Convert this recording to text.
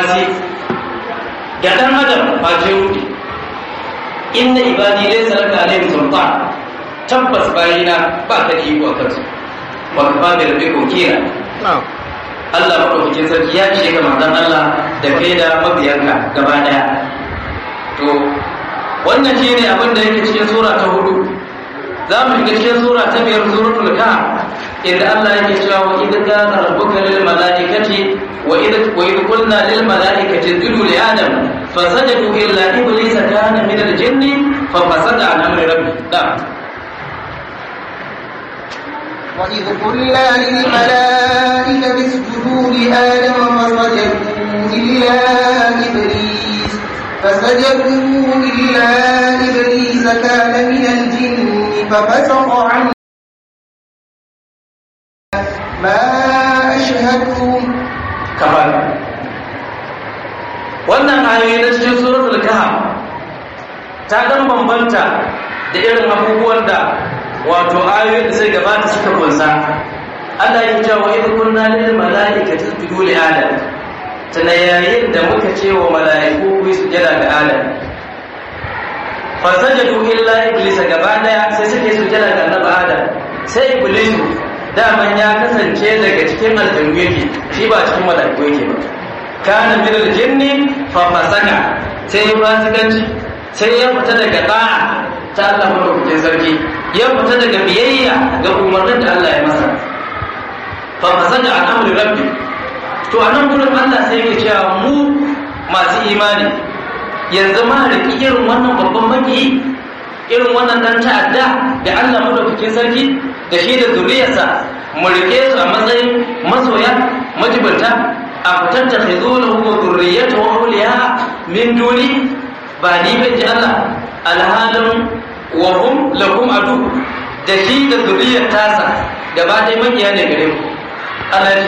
wasi ga dan adam ba ce wuce inna ibadi laysa laka alaihim sultan tabbas bayina ba ka da iko akan su wa kafa bi rabbika wakila Allah madaukakin sarki ya ce ga manzon Allah da kai da mabiyanka gaba daya to wannan shine abin da yake cikin sura ta hudu za mu shiga cikin sura ta biyar suratul kahf inda Allah yake cewa wa idh qala rabbuka lil malaikati wa idh wa idh qulna lil malaikati isjudu li adam fasajadu illa iblisa kana min al jinni fa fasada an amri rabbi da وإذ قلنا للملائكة اسجدوا لآدم فسجدوا إلا إبليس فسجدوا إلا إبليس كان من الجن ففسق عن ما أشهدتم kamar wannan ayoyi na cikin suratul kahf ta dan bambanta da irin abubuwan da wato ayoyin da sai gabata suka kunsa Allah ya ce wa idh kunna lil malaikati isjudu li adam tana yayin da muka ce wa mala'iku ku yi sujada ga adam fa sajadu illa iblis gaba daya sai suke sujada ga annabi adam sai iblis daman ya kasance daga cikin aljannu yake shi ba cikin mala'iku yake ba kana min aljinni fa fasaka sai ya fasikanci sai ya fita daga da'a ta Allah madaukakin sarki ya fita daga biyayya ga umarnin da Allah ya masa fa fasaka an amri rabbi to a nan gurin Allah sai yake cewa mu masu imani yanzu ma riki irin wannan babban maki irin wannan dan ta'adda da Allah madaukakin sarki da shi da zuriyarsa mu rike su a matsayin masoya majibanta a fitar da khizulahu wa zurriyatu wa awliya min duni ba ni ban ji Allah alhalin wa hum lahum adu da shi da zuriyar tasa gaba ɗaya makiya ne gare mu Allah ya